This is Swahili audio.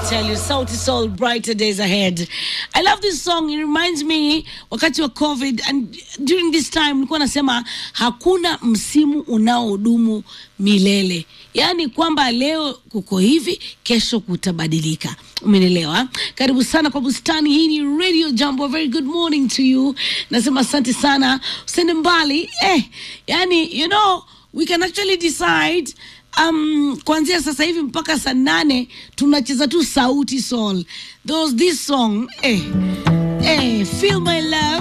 tell you, Sauti Sol, brighter days ahead. I love this song. It reminds me wakati wa COVID and during this time nilikuwa nasema hakuna msimu unaodumu milele, yaani kwamba leo kuko hivi, kesho kutabadilika. Umenielewa? Karibu sana kwa bustani hii. Ni Radio Jambo. A very good morning to you. Nasema asante sana, usende mbali eh, yani you know we can actually decide um, kuanzia sasa hivi mpaka saa nane tunacheza tu sauti sol those this song eh, eh, feel my love